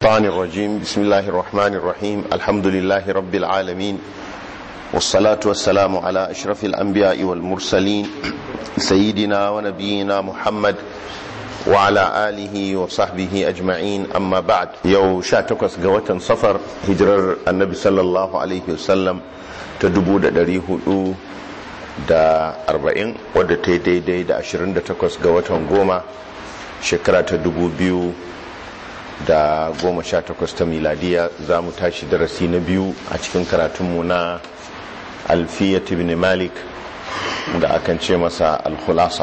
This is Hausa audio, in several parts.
الشيطان الرجيم بسم الله الرحمن الرحيم الحمد لله رب العالمين والصلاة والسلام على أشرف الأنبياء والمرسلين سيدنا ونبينا محمد وعلى آله وصحبه أجمعين أما بعد يو شاتكس قوة صفر هجر النبي صلى الله عليه وسلم تدبو دا دريه da arba'in wadda ta yi daidai da ashirin da takwas ga watan goma shekara ta dubu biyu da goma sha takwas ta miladiya za mu tashi darasi na biyu a cikin karatunmu na alfiyat ibn malik da akan ce masa alkhulasa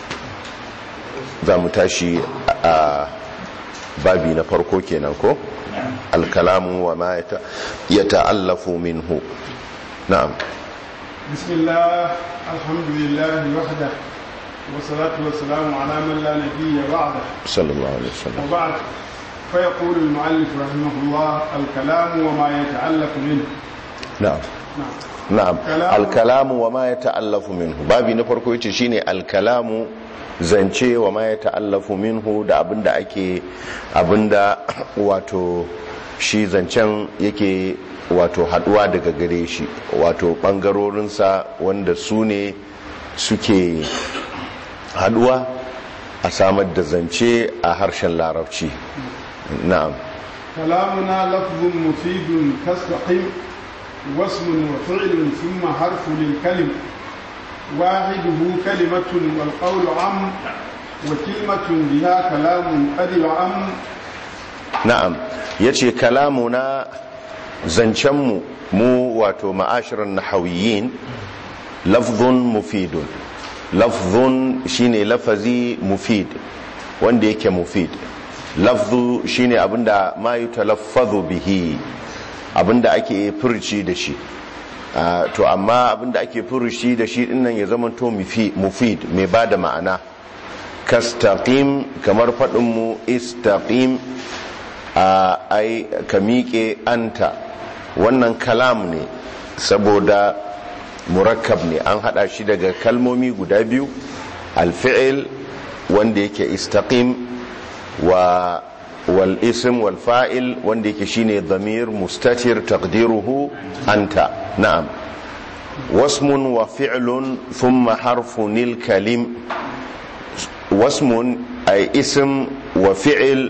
za mu tashi a babi na farko kenan ko alkalamu wa ma ya ta'allafu minhu na'am بسم الله الحمد لله وحده والصلاة والسلام على من لا نبي بعده صلى الله عليه وسلم وبعد فيقول المؤلف رحمه الله الكلام وما يتعلق منه na'am نعم na'am Kalamu. alkalamu wa ma ya ta'allafu minhu babi na farko yace shine alkalamu zance wa ma ya ta'allafu minhu da abinda ake abinda wato shi zancen yake wato haduwa daga gare shi wato bangarorinsa wanda su ne suke haduwa a samar da zance a harshen larabci na'am كلامنا لفظ مفيد كاستقيم واسم وفعل ثم حرف للكلم واحده كلمة والقول عم وكلمة بها كلام قد يعم na'am ya ce kalamuna zancenmu mu wato ma'ashirin nahawiyin lafzun mufidun lafzun shine lafazi mufid wanda yake mufid lafzu shine abinda ma yi talaffazu bihi abinda ake furci da shi Ah, to amma abinda ake furci da shi dinnan ya zama to mufi- mufid mai ba da ma'ana kastaqim kamar faɗinmu istaqim a ai ka miƙe anta wannan kalam ne saboda murakkab ne an hada shi daga kalmomi guda biyu alfi'il wanda yake istaqim wa wal ism wal fa'il wanda yake shine dhamir mustatir taqdiruhu anta na'am wasmun wa fi'lun thumma harfun al kalim wasmun ay ism wa fi'il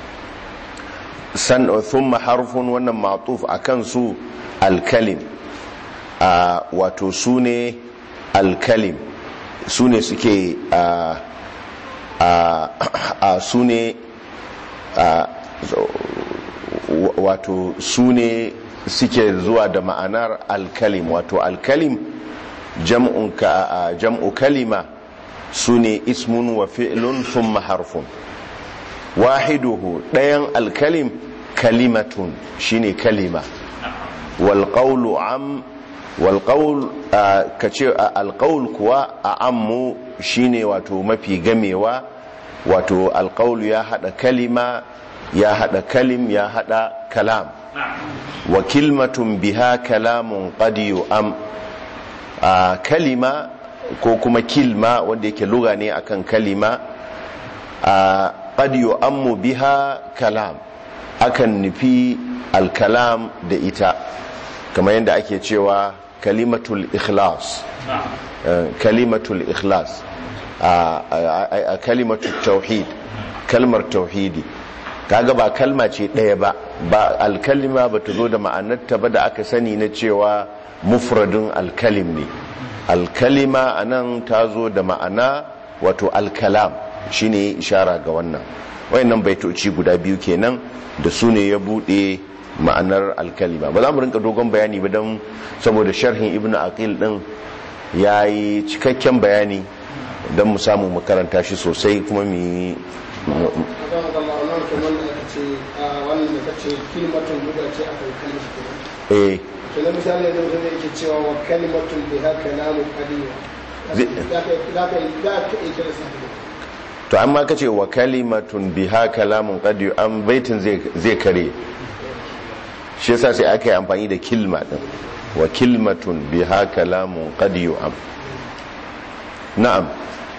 san thumma harfun wannan matuf akan su alkalim a wato su ne alkalim su ne suke a a a su ne a wato su ne suke zuwa da ma'anar alkalim wato alkalim jam'un ka a- jam'u kalima su ne ismun wa fi'lun thumma harfun wahiduhu ɗayan alkalim kalimatun shine kalima walƙaulu am walƙaul ka ce alƙaul kuwa a ammu shine wato mafi gamewa wato alƙaulu ya haɗa kalima ya haɗa kalim ya haɗa kalam wa kilmatun biha kalamun qadiyu am a kalima ko kuma kilma wanda yake luga ne akan kalima a qad yu'ammu biha kalam akan nufi alkalam da ita kamar yadda ake cewa kalimatul ikhlas Eh, kalimatul ikhlas a a- a kalimatul tauhid kalmar tauhidi kaga ba kalma ce ɗaya ba ba alkalima ba ta zo da ma'anarta ba da aka sani na cewa mufradin alkalim ne alkalima a nan ta zo da ma'ana wato alkalam shine ishara ga wannan wayannan baitoci guda biyu kenan da su ne ya bude ma'anar alkalima ba za mu rinka dogon bayani ba don saboda sharhin ibnu aqil din ya yi cikakken bayani don mu samu mu karanta shi sosai kuma mu yi mu- akan gama wannan kamar da aka ce a wannan da kace kalimatun guda ce akan kalmar kenan eh to na misali da mutum yake cewa wa kalimatun bi haka namu qadiya Zai- za ka za ka za ka iya kira sa to amma ka ce wa kalimatun biha kalamun qad an baitin zai zai kare shi yasa sai aka yi amfani da kilma din wa kilmatun biha kalamun qad am na'am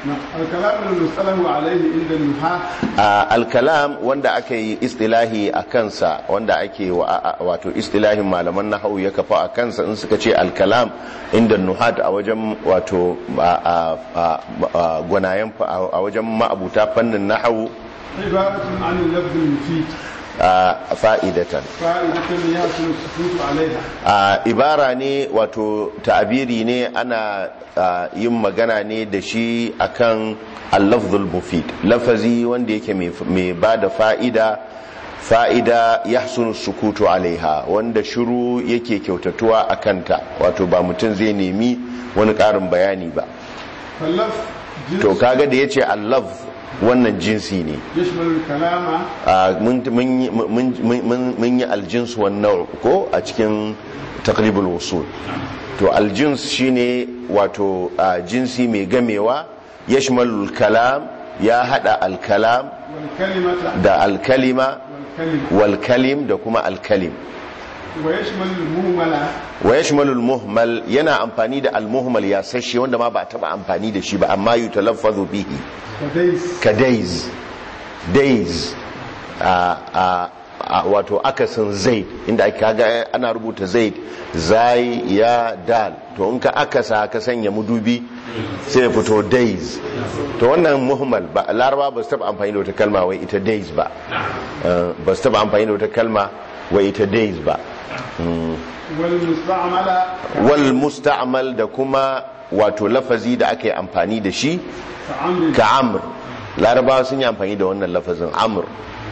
نعم الكلام المصطلح عليه عند النحاة a alkalam wanda aka yi istilahi a kansa wanda ake wa- a- a- wato istilahin malaman nahawu ya kafa a kansa in suka ce alkalam inda nuhat a wajen wato a- a- a- a- gwanayen fa- a a wajen ma'abuta fannin nahawu عبارة عن اللفظ المفيد a fa'idatan فائدة يحصل السكوت عليها a ibara ne wato ta'abiri ne ana a, yin magana ne da shi akan al-lafzul mufid lafazi wanda yake mai ba da fa'ida fa'ida yahsunu sukutu alaiha wanda shiru yake kyautatuwa a kanta wato ba mutum zai nemi wani ƙarin bayani ba فاللفظ to جنس kaga da yace al-lafz wannan jinsi ne يشمل الكلام a, mun mun yi- mun- mun- mun yi aljins wannan ko a cikin taqribul wusul to aljins shine wato a, jinsi mai gamewa yashmalul kalam ya hada alkalam والكلمة da alkalima والكلمة wal kalim da kuma alkalim ويشمل المهملة wa yashmalul muhmal yana amfani da almuhmal ya sashe wanda ma ba a taba amfani da shi ba amma yutalaffazu bihi كديس ka days days a a a wato akasin zaid inda ake kaga ana rubuta zaid zai ya dal to in ka akasa ka sanya mudubi sai ya fito days to wannan muhimmal ba laraba ba su taba amfani da wata kalma wai ita days ba Eh, ba su taba amfani da wata kalma wai ita days ba Mm. والمستعملة wal musta'mal da kuma wato lafazi da aka yi amfani da shi كعمر ka amr larabawa sun yi amfani da wannan lafazin amr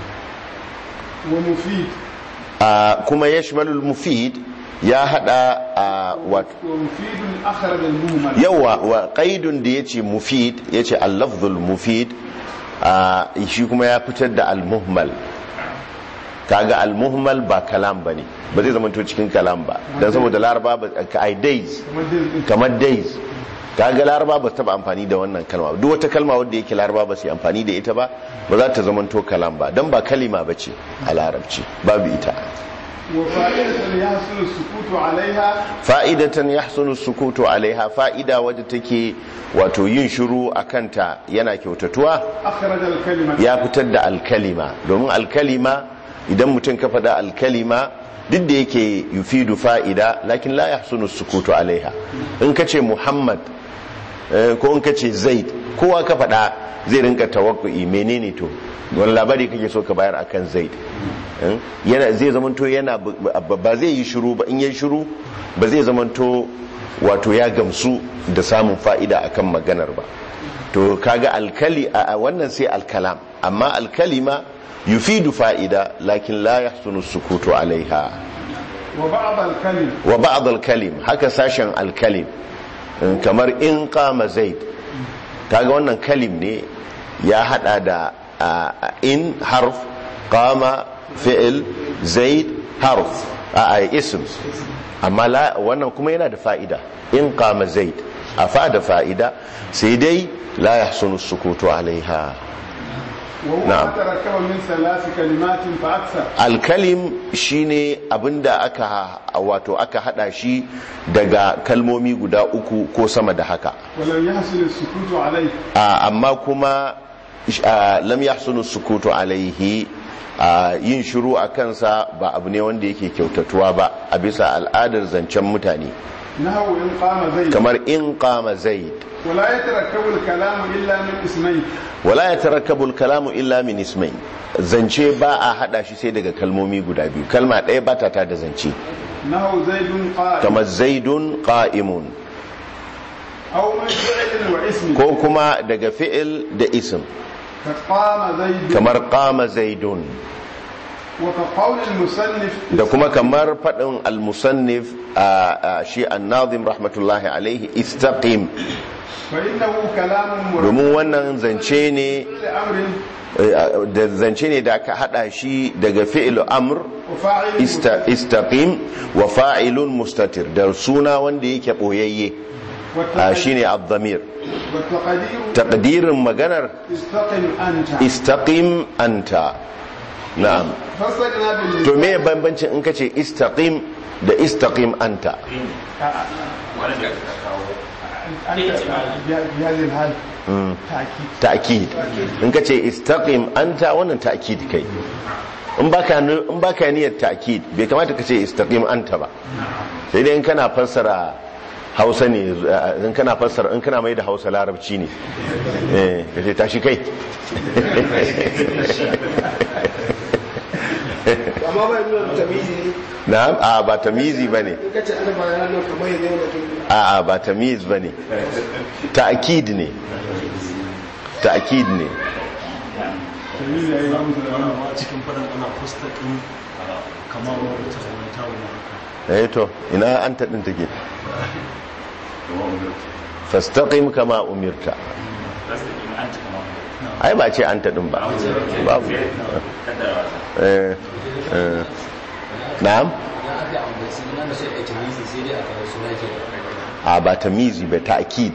ومفيد a kuma ya shimalul mufid ya hada a wato ومفيد أخرج المهمل yawa wa qaidun da yace mufid yace al-lafzul mufid a shi kuma ya fitar da al-muhmal kaga al-muhmal ba kalam bane ba zai zama to cikin kalam ba dan saboda laraba ba ka ai days كما ديز kamar days kaga laraba ba su taba amfani da wannan kalma ba. duk wata kalma wadda yake laraba ba su yi amfani da ita ba ba za ta zama to kalam ba dan ba kalima ba ce a larabci babu ita وفائدة يحصل السكوت عليها fa'idatan yahsunu sukutu alaiha fa'ida wadda take wato yin shiru a kanta yana kyautatuwa أخرج الكلمة ya fitar da alkalima domin alkalima idan mutum ka faɗa alkalima duk da yake yufidu fa'ida lakin la yahsunu sukutu alaiha in ka ce muhammad eh, ko in ka ce zaid kowa ka faɗa zai rinka tawakku'i menene to wani labari kake so ka bayar akan zaid Eh, yana zai zamanto yana bu- bu- ba zai yi shiru ba in yi shiru ba zai zamanto wato ya gamsu da samun fa'ida akan maganar ba to kaga alkali a a wannan sai alkalam amma alkalima yufidu fa'ida lakin la yahsunu sukutu alaiha وبعض الكلم wa ba'd alkalim haka sashen alkalim in kamar in qama zaid kaga wannan kalim ne ya hada da a, a, in harf qama fi'il zaid harf a, a ism amma la wannan kuma yana da fa'ida in qama zaid a fa da fa'ida sai dai la yahsunu sukutu alaiha وهو نعم. ما تركب من ثلاث كلمات فأكثر alkalim shine abinda aka wato aka hada shi daga kalmomi guda uku ko sama da haka ولم يحصل السكوت عليه a, amma kuma a, lam yahsunu sukutu alaihi a, yin shiru a kansa ba abu ne wanda yake kyautatuwa ba a bisa al'adar zancen mutane نهو إن قام زيد kamar in qama zaid ولا يتركب الكلام إلا من اسمين wala yatarakkabu al-kalamu illa min ismain zance ba a hada shi sai daga kalmomi guda biyu kalma ɗaya ba ta da zance نهو زيد قائم kamar zaidun qa'imun أو من فعل واسم ko kuma daga fi'il da isim كقام زيد kamar qama zaidun وكقول المصنف da kuma kamar faɗin al-musannif a a shi an-nazim rahmatullahi alaihi istaqim فإنه كلام مركب domin wannan zance ne لأمر eh, da zance ne da aka hada shi daga fi'il amr وفاعل ista- istaqim wa fa'ilun mustatir da suna wanda yake boyayye a والتقدير shine ad-damir والتقدير taqdirin maganar استقم أنت istaqim anta na'am فصلنا بال to me bambancin in kace istaqim da istaqim anta أنت بهذه الحال تأكيد ta'kid in ka ce istaqim anta wannan ta'kid kai in baka in baka niyyar ta'kid bai kamata ka ce istaqim anta ba sai dai in kana fassara Hausa ne in kana fassara in kana mai da Hausa larabci ne eh kace tashi kai amma ba nuna tamizi ne na'am a ba tamizi bane in ka ce ana bayanan nan kamar yanzu yana kin a a ba tamiz bane ta'kid ne ta'kid ne تمييز يا إمام سليمان a cikin faɗin ana fusta ɗin kamar wata ta wani haka eh to ina anta din take fastaqim kama umirta ai ba ce anta din ba babu eh eh na'am a ba tamizi ba ta'kid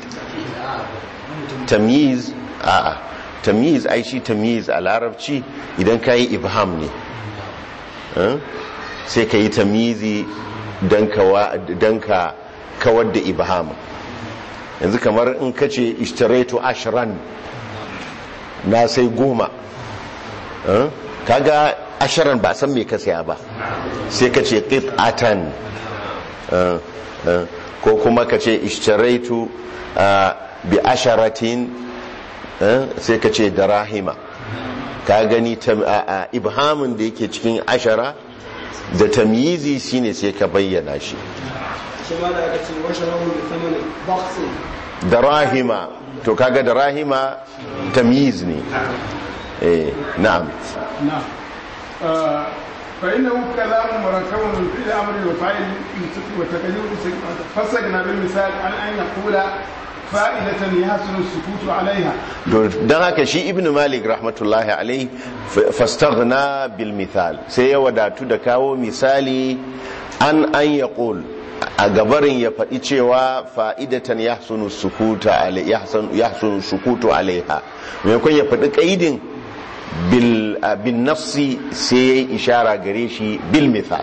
tamiz a a tamiz ai shi tamiz a larabci idan kai ibham ne eh? sai ka yi tamizi don ka kawar da ibham yanzu kamar in ka ce ishtaraitu ashran na sai goma eh? kaga ashirin ba san me ka saya ba sai ka ce qit'atan eh, eh, ko kuma ka ce ishtaraitu ah, bi asharatin eh, sai ka ce darahima ka gani tam- a- a ibhamin da yake cikin ashara da tamyizi shine sai ka bayyana shi shi ma da aka ce washe rahu da thamanin baksin darahima to kaga darahima tamyiz ne eh na'am نعم آه، فإنه كلام مركب من فعل أمر وفاعل وتقدير فسقنا بالمثال عن أن يقول فائدة يحسن السكوت عليها don haka shi ibn malik rahmatullahi alai fastaghna bil mithal sai ya wadatu da kawo misali an an yaqul a gabarin ya faɗi cewa fa'idatan yahsunu sukuta alai yahsanu yahsunu sukutu alaiha maimakon ya faɗi kaidin bil bin nafsi sai ya yi ishara gare shi bil mithal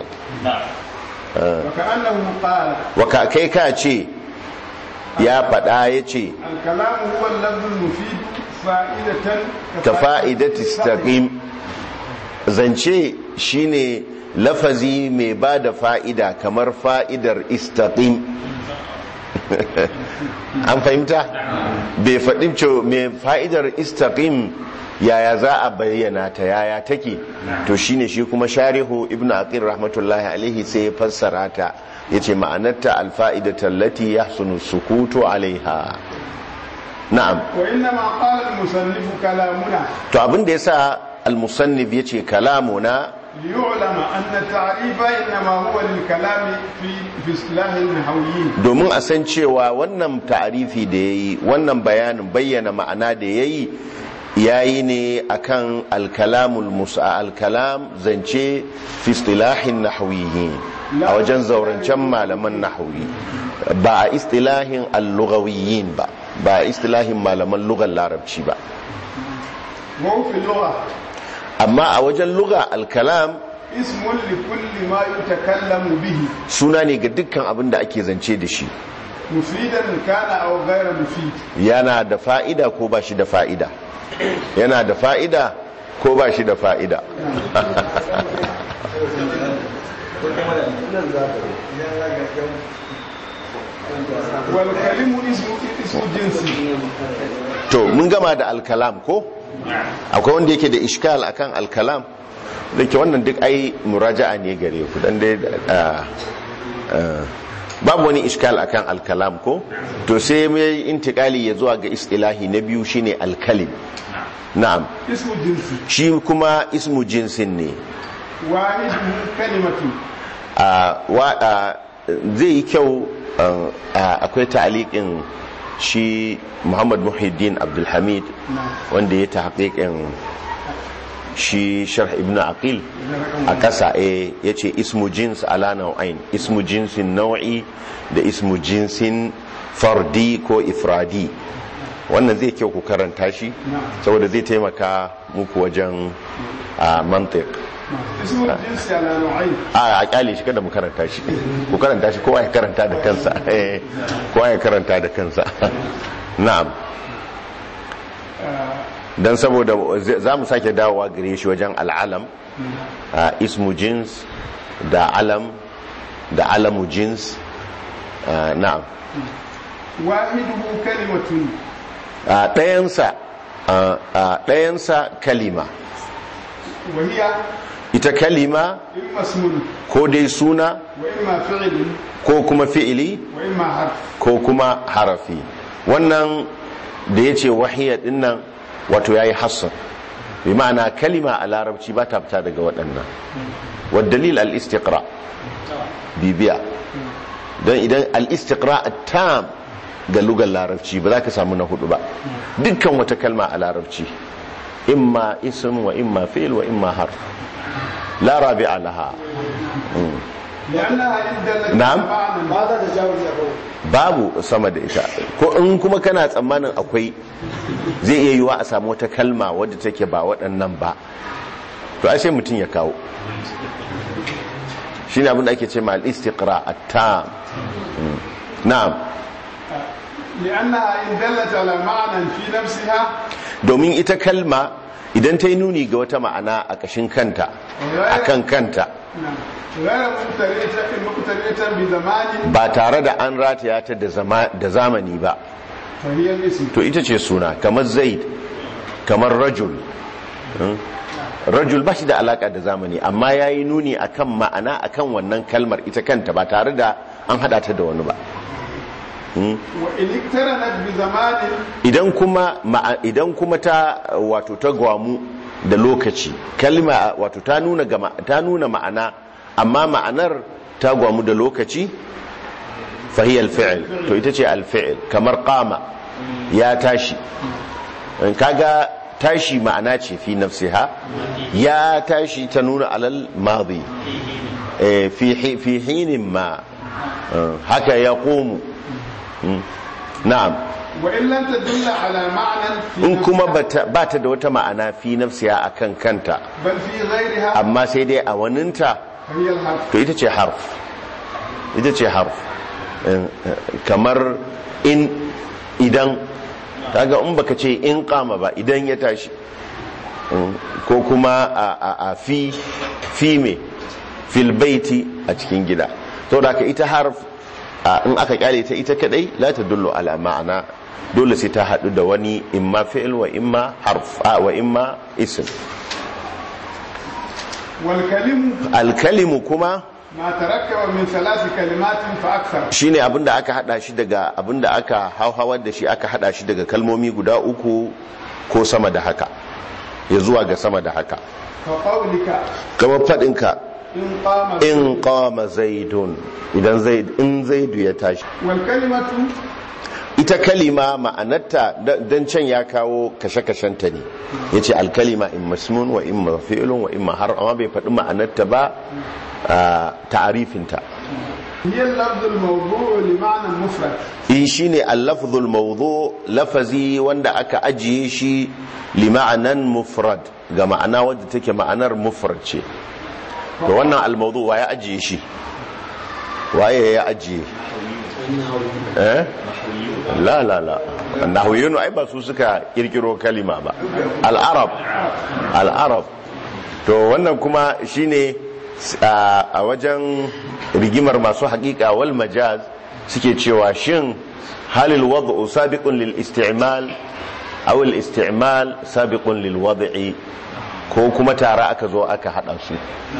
وكأنه قال waka kai ka ce ya faɗa ya ce الكلام هو اللفظ المفيد فائدة ka fa'idati istaqim zance shine lafazi mai ba da fa'ida kamar fa'idar istaqim an fahimta bai faɗin ce mai fa'idar istaqim yaya za a bayyana ta yaya take to shine shi kuma sharihu ibn aqil rahmatullahi alaihi sai ya fassara ta yace ma'anarta alfa'idatu allati yahsunu sukutu alaiha na'am وإنما قال المصنف كلامنا to abin da yasa al-musannif yace kalamuna ليعلم أن التعريف إنما هو للكلام في في اصطلاح النحويين domin a san cewa wannan ta'arifi da yayi wannan bayanin bayyana ma'ana da yayi yayi ne akan al-kalamul musa al-kalam zance fi istilahin nahwiyyin a wajen zaurancen malaman nahwi ba a istilahin al-lughawiyyin ba ba a istilahin malaman lugar larabci ba وهو في اللغة amma a wajen lugha al-kalam اسم لكل ما يتكلم به suna ne ga dukkan abin da ake zance da shi مفيدا كان أو غير مفيد yana da fa'ida ko ba shi da fa'ida yana da fa'ida ko ba shi da fa'ida والكلم اسم اسم جنسي to mun gama da alkalam ko akwai wanda yake da ishkal akan alkalam da ke wannan duk ai muraja'a ne gare ku dan dai ah, ah, babu wani ishkal akan alkalam ko to sai mai intikali ya zuwa ga istilahi na biyu shine alkalim na'am اسم جنسي shi kuma ismu jinsin ne واحد كلمة a wa- a, zai yi kyau uh, a, akwai ta'aliƙin shi muhammad muhiddin abdulhamid wanda ya tahqiqin shi sharh ibn aqil a ƙasa ya ce ismu jins ala nau'ain ismu jinsin nau'i da ismu jinsin fardi ko ifradi wannan zai kyau ku karanta shi saboda zai taimaka muku wajen a mantiq اسم الجنس على نوعين a a kyale shi kada mu karanta shi ku karanta shi kowa ya karanta da kansa eh, kowa ya karanta da kansa na'am dan saboda za mu sake dawowa gare shi wajen al'alam a ismu jins da alam da alamu jins a, na'am واحده كلمة a ɗayansa a a ɗayansa kalima وهي ita kalima إما اسم ko dai suna وإما فعل ko kuma fi'ili وإما حرف ko kuma harafi wannan da ya ce wahiyar dinnan wato ya yi hassan bi ma'ana kalima a larabci ba ta fita daga waɗannan wadalil al-istiqra bibiya don idan al-istiqra tam ga lugar larabci ba za ka samu na hudu ba dukkan wata kalma a larabci imma ism wa imma fi'il wa imma harf la rabi'a laha لأنها إن دلت نعم. على معنى ba za ta jawo ya babu sama da ita ko in kuma kana tsammanin akwai zai iya yiwa a samu wata kalma wadda take ba waɗannan ba to ai sai mutum ya kawo shine abin da ake ce ma al-istiqra at-tam Mm. na'am لأنها إن دلت على معنى في نفسها domin ita kalma idan ta yi nuni ga wata ma'ana a kashin kanta akan kanta نعم. غير مقترنة مقترنة بزمان ba tare da an rataya ta da zama- da zamani ba فهي الاسم to ita ce suna kamar zaid kamar rajul Hmm? rajul ba shi da alaka da zamani amma ya yi nuni akan ma'ana akan wannan kalmar ita kanta ba tare da an hada ta da wani ba Hmm? وإن اقترنت بزمان idan kuma ma'a- idan kuma ta wato ta gwamu da lokaci kalma wato ta nuna gama, ta nuna ma'ana amma ma'anar ta gwamu da lokaci fahiyar fi'il to ita ce alfi'il kamar kama ya tashi in kaga tashi ma'ana ce fi nafsiha ya tashi ta nuna alal madi Eh, fi hi- fi hinin ma Eh, haka ya komu na'am وإن لم تدل على معنى في in kuma نفسها، ba ta da wata ma'ana fi nafsiya a kan kanta بل في غيرها amma sai dai a waninta فهي الحرف to ita ce harf ita ce harf Eh, eh, kamar in idan kaga in baka ce in kama ba idan ya tashi Mm, ko kuma a, a, a fi fi me fil baiti a cikin gida to da ka ita harf a, in aka kyale ta ita kadai la ta dullo ala ma'ana dole sai ta hadu da wani imma fi'il wa imma harf a, wa imma ism والكلم alkalimu kuma ما تركب من ثلاث كلمات فأكثر shine abinda aka hada shi daga abinda aka hauhawar da shi aka hada shi daga kalmomi guda uku ko sama da haka ya zuwa ga sama da haka كقولك kamar fadinka إن قام in qama zaidun idan zaid in zaidu ya tashi والكلمة ita kalima ma'anarta dan can ya kawo kashe-kashenta ne yace alkalima in masmun wa in fi'lun wa in har amma bai faɗi ma'anarta ba a ta'arifinta هي اللفظ الموضوع لمعنى مفرد in shine al-lafzul mawdu lafazi wanda aka ajiye shi li ma'anan mufrad ga ma'ana wadda take ma'anar mufrad ce to wannan al-mawdu wa ya ajiye shi waye ya ajiye eh la la la nahwiyun ai ba su suka kirkiro kalima ba al-arab al-arab to wannan kuma shine a a wajen rigimar masu haƙiƙa wal majaz suke cewa shin halil wad'u sabiqun lil isti'mal aw al isti'mal sabiqun lil wad'i ko kuma tare aka zo aka hada su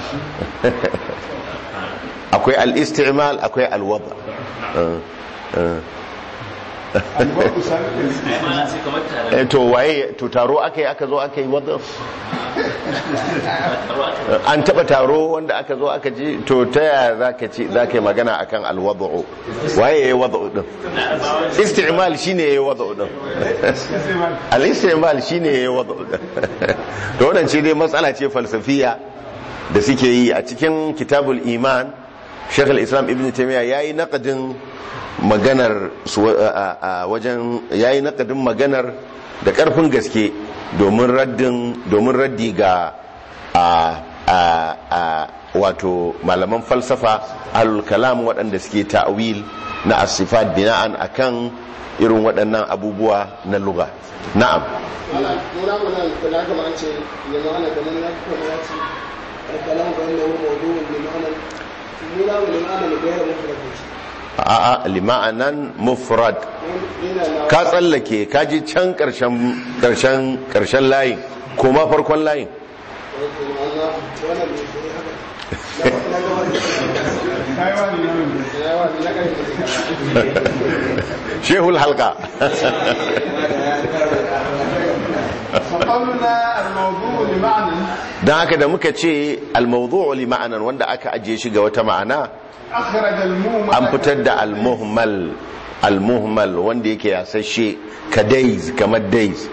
akwai al isti'mal akwai al wad' الوقت سابق eh to waye to taro aka yi aka zo aka yi wad' an taba taro wanda aka zo aka ji to ta yaya zaka ci zaka yi magana akan al wad'u waye yayi wad'u din isti'mal shine yayi wad'u din al-istimal shine yayi wad'u to wannan ce dai matsala ce falsafiya da suke yi a cikin kitabul iman Sheikh al-Islam Ibn Taymiyyah yayi naqadin maganar su a a wajen yayi naqadin maganar da karfin gaske domin raddin domin raddi ga a a a wato malaman falsafa alul kalam waɗanda suke ta'wil na asifat bina'an akan irin waɗannan abubuwa na lugha na'am Mala, muna muna kula kama an ce ya ma'ana kamar ya kuma ya ce alkalam ga wanda wani maudu'un limanan muna mu limanan da gairar mafarki a'a lima'anan mufrad yana na ka tsallake ka ji can karshen karshen karshen layin kuma farkon layin ma'ana wannan ne shi haka na gaba kai wani nan da da yawa na ƙarfi shehul halka فقولنا الموضوع لمعنى don haka da muka ce almawdu'u li ma'anan wanda aka ajiye shi ga wata ma'ana أخرج الموم an fitar da almuhmal almuhmal wanda yake yasashe ka days kamar days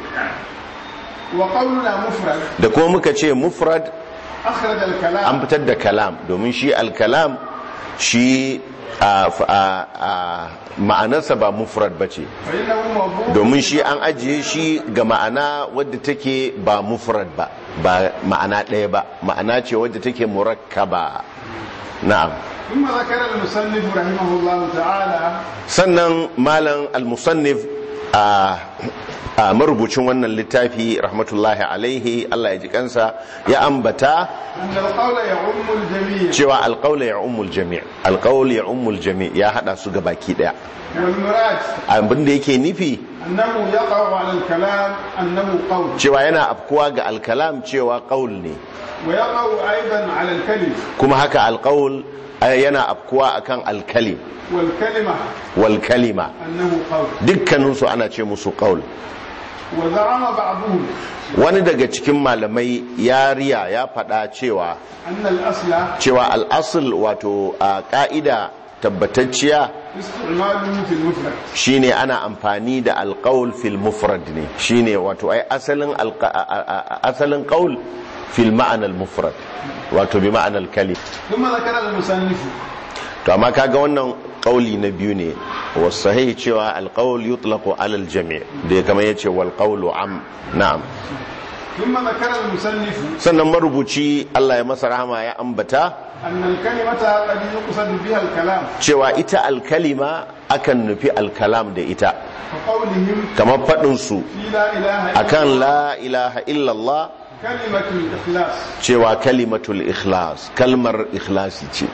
وقولنا مفرد da kuma muka ce mufrad أخرج الكلام an fitar da kalam domin shi alkalam shi a, a, a, ma'anarsa ba mufrad ba ce فإنه موضوع domin shi an ajiye shi ga ma'ana wadda take ba mufrad ba ba ma'ana ɗaya ba ma'ana ce wadda take murakkaba na'am ثم ذكر المصنف رحمه الله تعالى sannan malam al-musannif a a marubucin wannan littafi rahmatullahi alaihi Allah ya ji kansa ya ambata أن القول يعم الجميع cewa alqaula ya ummul jami' alqaul ya ummul jami' ya hada su gabaki daya والمراد abin da yake nufi أنه يقع على الكلام أنه قول cewa yana afkuwa ga alkalam cewa qaul ne ويقع أيضا على الكلم kuma haka alqaul eh, yana afkuwa akan alkalim والكلمة wal kalima أنه قول dukkaninsu ana ce musu qaul وزعم بعضهم wani daga cikin malamai ya riya ya faɗa cewa أن الأصل cewa al'asul wato a ƙa'ida tabbatacciya استعماله في المفرد shine ana amfani da alƙaul fil mufrad ne shine wato ai asalin alqa- a- a- a- asalin qaul fil ma'anar mufrad wato bi ma'anar kalim ثم ذكر المصنف to amma kaga wannan qauli na biyu ne wasu sahih cewa alqaul yutlaqu ala aljami' da ya kama yace wal qawlu am na'am ثم ذكر المصنف sannan marubuci Allah ya masa rahama ya ambata أن الكلمة قد يقصد بها الكلام cewa ita alkalima akan nufi alkalam da ita كقولهم kamar faɗinsu في لا إله إلا akan الله la ilaha illallah كلمة الإخلاص cewa kalimatul ikhlas kalmar ikhlasi ce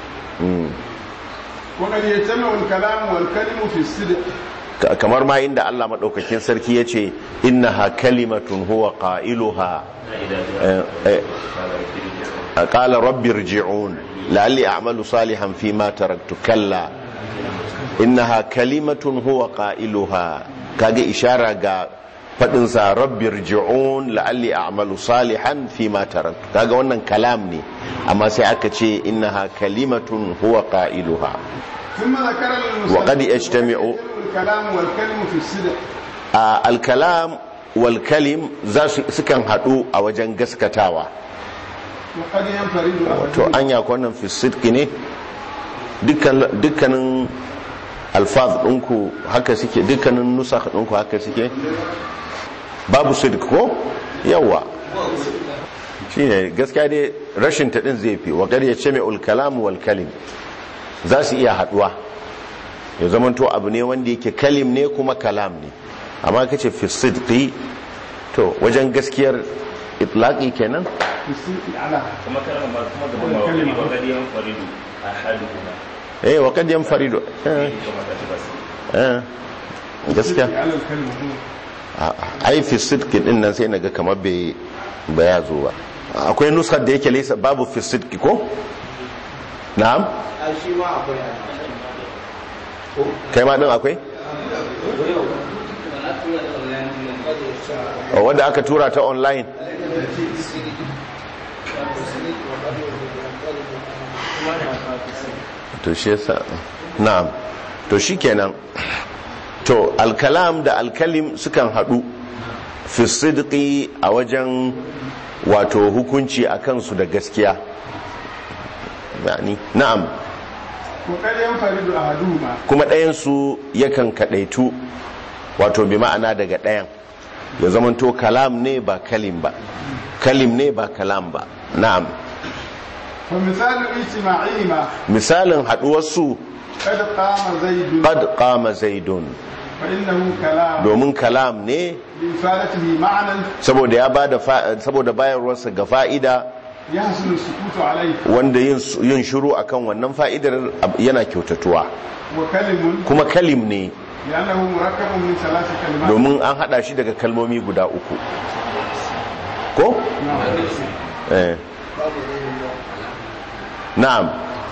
وقد يجتمع الكلام والكلم في الصدق Ka- kamar ma inda Allah maɗaukakin sarki ya ce innaha kalimatun huwa qailuha eh, eh, qala rabbi irji'un la'alli a'malu salihan fi ma taraktu kalla innaha kalimatun huwa qailuha kage ishara ga fadin sa rabbi irji'un la'alli a'malu salihan fi ma taraktu kaga wannan kalam ne amma sai aka ce innaha kalimatun huwa qailuha ثم ذكر المصنف وقد يجتمع الكلام والكلم في الصدق a alkalam wal kalim za su sukan haɗu a wajen gaskatawa وقد ينفرد to أحدهما anya ko wannan fi sidqi ne dukkan dukkanin alfaz ɗinku haka suke dukkanin nusakh ɗinku haka suke babu sidq ko yawa shine gaskiya dai rashin ta din zai fi wa qad yajma'ul kalam wal kalim za su iya haɗuwa ya zamanto abu ne wanda yake kalim ne kuma kalam ne amma kace fi sidqi to wajen gaskiyar itlaqi kenan في الصدق على kuma kalmar ba kuma gaban ba wani ba gadi yan faridu a haduhuma eh wa kad yanfaridu eh, kuma ta ci basu eh, gaskiya على الكلمة هو a- ai fi sidqi din nan sai naga kamar bai ba ya zo ba akwai nuskar da yake laysa babu fi sidqi ko na'am a shi ma akwai kai ma din akwai Oh, wanda aka tura ta online to shi yasa na'am to shikenan to alkalam da alkalim sukan hadu fi sidqi a wajen wato hukunci a kansu da gaskiya yani na'am وقد ينفرد أحدهما kuma ɗayansu yakan kaɗaitu wato bi ma'ana daga ɗayan ya zamanto kalam ne ba kalim ba kalim ne ba kalam ba na'am فمثال اجتماعهما misalin haduwarsu قد قام زيد qad qama zaidun فإنه كلام domin kalam ne لإفادته معنى saboda ya bada fa- saboda bayarwarsa ga fa'ida يحسن السكوت عليه wanda yin yin shiru akan wannan fa'idar ab- yana kyautatuwa وكلم kuma kalim ne لأنه مركب من ثلاث كلمات domin an hada shi daga kalmomi guda uku ko eh na'am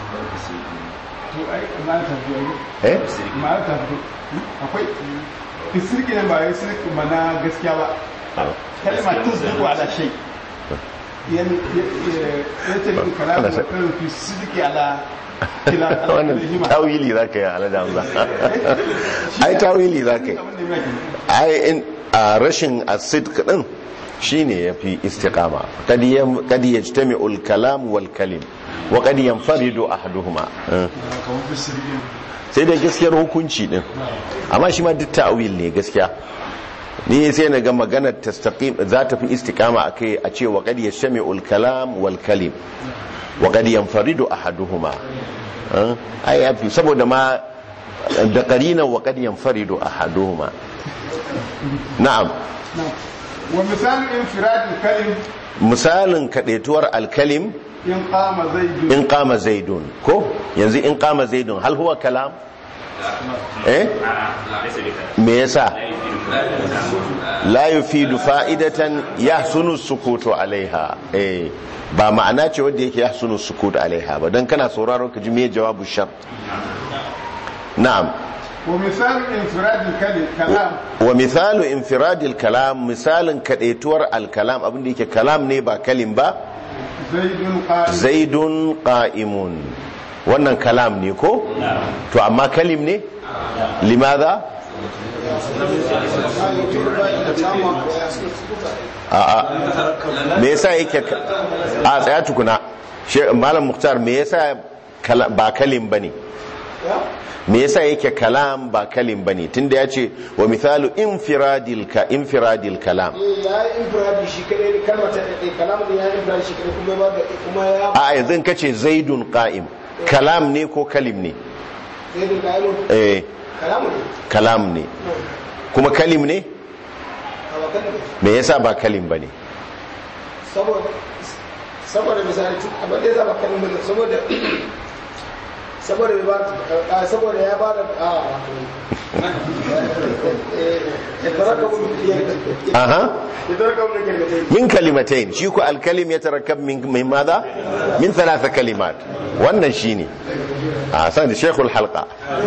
eh akwai isirki ne ba ya isirki ba na gaskiya ba kalma tasdiqu ala shay yan ya tabi kalamu wa kan fi sidqi ala kila ala wannan hima tawili zaka yi alada hamza ai tawili zaka yi ai in a rashin asidq din shine yafi istiqama kad yam kad yajtami'u al-kalam wal kalim wa kad yanfaridu ahaduhuma Eh. kamar bisirgin sai dai gaskiyar hukunci din amma shi ma duk ta'wil ne gaskiya ni sai na ga maganar tastaqim za ta fi istiqama akai a ce wa qad yashmi'u al-kalam wal kalim wa qad yanfaridu ahaduhuma Eh, ai yafi saboda ma da qarina wa qad yanfaridu ahaduhuma na'am ومثال انفراد الكلم misalin kadaituwar al-kalim إن قام زيد in qama zaidun ko yanzu in qama zaidun hal huwa kalam eh me yasa la yufidu fa'idatan yahsunu sukutu alaiha eh ba ma'ana ce wanda yake yahsunu sukutu alaiha ba dan kana sauraron ka ji me jawabu shart na'am ومثال انفراد الكلم كلام wa mithalu infiradil kalam misalin kadaituwar al-kalam abinda yake kalam ne ba kalim ba زيد قائم zaidun qa'imun wannan kalam ne ko to amma kalim ne limadha a'a me yasa yake ka- a tsaya tukuna She- malam muktar me yasa kala- ba kalim bane me yasa yake kalam ba kalim bane tunda yace wa mithalu infiradil ka infiradil kalam ya yi infiradi shi kadai kalmar ta ɗaya kalamun da ya yi infiradi shi kadai kuma ba da kuma ya a yanzu in kace zaidun qa'im kalam ne ko kalim ne zai dinga yi eh kalamun ne kalam ne kuma kalim ne a wakan da me yasa ba kalim bane saboda saboda misali tun abin da ya zaba kalamun ne saboda saboda ya ba a saboda ya ba da a ya taraka mun aha ya taraka mun kalmatai min kalimatain shi ko alkalim ya tarakkab min min madha min thalatha kalimat wannan shine a san shaykhul halqa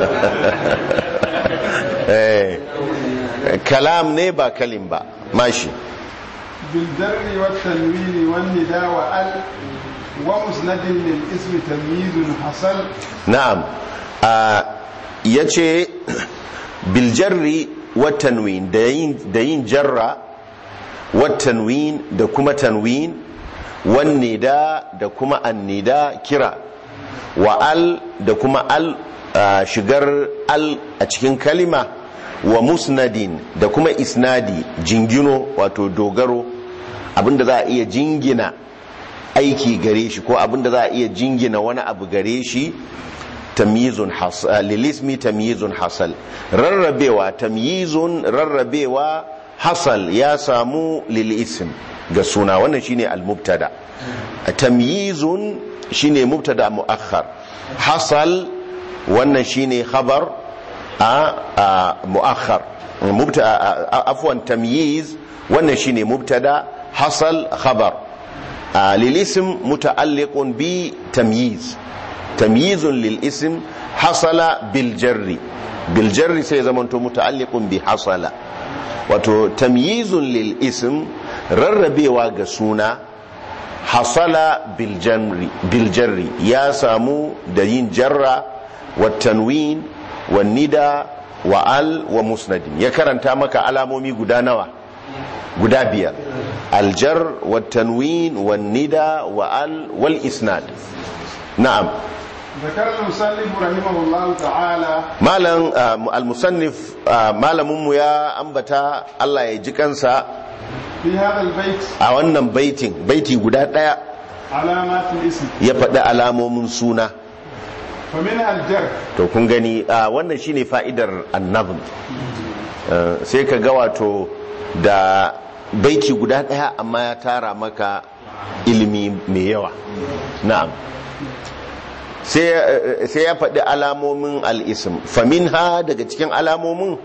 eh kalam ne ba kalim ba mashi بالذر والتنوين والنداء وال ومسند للاسم تمييز حصل na'am a yace bil jarri wat tanwin da yin da yin jarra wat tanwin da kuma tanwin wan nida da kuma annida kira wa al da kuma al a, shigar al a cikin kalima wa musnadin da kuma isnadi jingino wato dogaro abinda za a iya jingina aiki gare shi ko abinda za a iya jingina wani abu gare shi tamyizun hasal lilismi tamyizun hasal rarrabewa tamyizun rarrabewa hasal ya samu lilism ga suna wannan shine al-mubtada tamyizun shine mubtada muakhar hasal wannan shine khabar a muakhar mubtada afwan tamyiz wannan shine mubtada hasal khabar lilism muta'alliqun bi tamyiz tamyizun lil ism hasala bil jarri bil jarri sai zamanto muta'alliqun bi hasala wato tamyizun lil ism rarrabewa ga suna hasala bil jarri bil jarri ya samu da yin jarra wa tanwin wa nida wa al wa musnadin ya karanta maka alamomi guda nawa guda biyar aljar wa tanwin wa nida wa al wal isnad na'am ذكر المصنف رحمه الله تعالى malam al-musannif malamin mu ya ambata Allah ya ji kansa في هذا البيت a wannan baitin baiti guda daya علامات الاسم ya faɗi alamomin suna فمنها الجر to kun gani a wannan shine fa'idar annabin sai ka ga wato da baiti guda ɗaya amma ya tara maka ilimi mai yawa na'am sai eh, sai ya faɗi alamomin al'isim famin ha daga cikin alamomin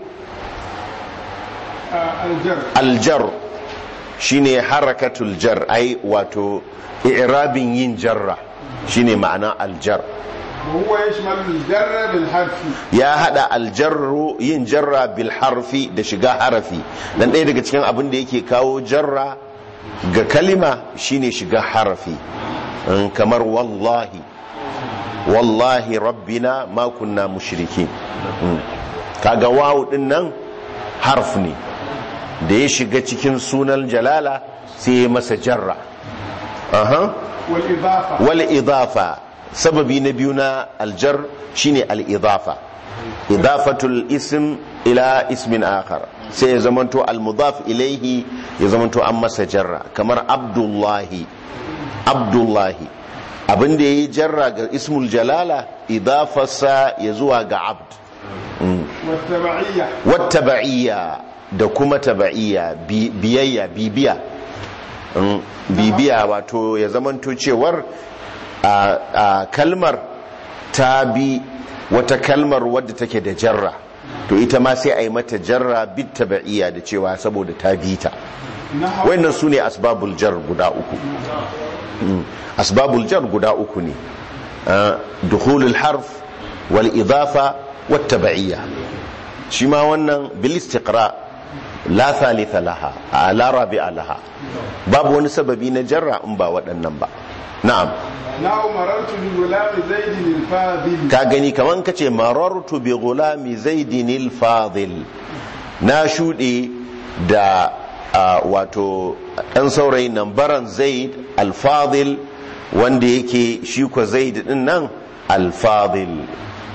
آه، الجر aljar shine harakatul jar ai wato i'rabin yin jarra shine ma'ana aljar وهو يشمل الجر بالحرف ya hada aljarru yin jarra bil harfi da shiga harafi dan ɗaya daga cikin abin da yake kawo jarra ga kalima shine shiga harafi in kamar wallahi wallahi rabbina ma kunna mushrikin Mm. kaga wawu din nan harf ne da ya shiga cikin sunan jalala sai ya masa jarra aha والإضافة wal idafa sababi na biyu na aljar shine al idafa idafatul ism ila ismin akhar sai ya zamanto al mudaf ilaihi ya zamanto an masa jarra kamar abdullahi abdullahi abin da yayi jarra ga ismul jalala idafarsa ya zuwa ga abd والتبعية wattaba'iyya da kuma taba'iyya bi- biyayya bibiya Mm, bibiya wato ya zamanto cewar a a kalmar ta bi wata kalmar wadda take da jarra to ita ma sai a yi mata jarra bit taba'iyya da cewa saboda ta bi ta نحو wannan su ne asbabul jar guda uku Mm, asbabul jar guda uku ne Ah, dukhulul harf wal idafa wat taba'iyya shi ma wannan bil istiqra la thalitha laha a la rabi'a laha babu wani sababi na jarra in ba waɗannan ba na'am نحو مررت بغلام زيد الفاضل ka gani kaman kace marartu bi gulami zaidin al-fadil na shuɗe da ah, wato ɗan saurayin nan baran zaid al-fadil wanda yake shi ko zaid din nan al-fadil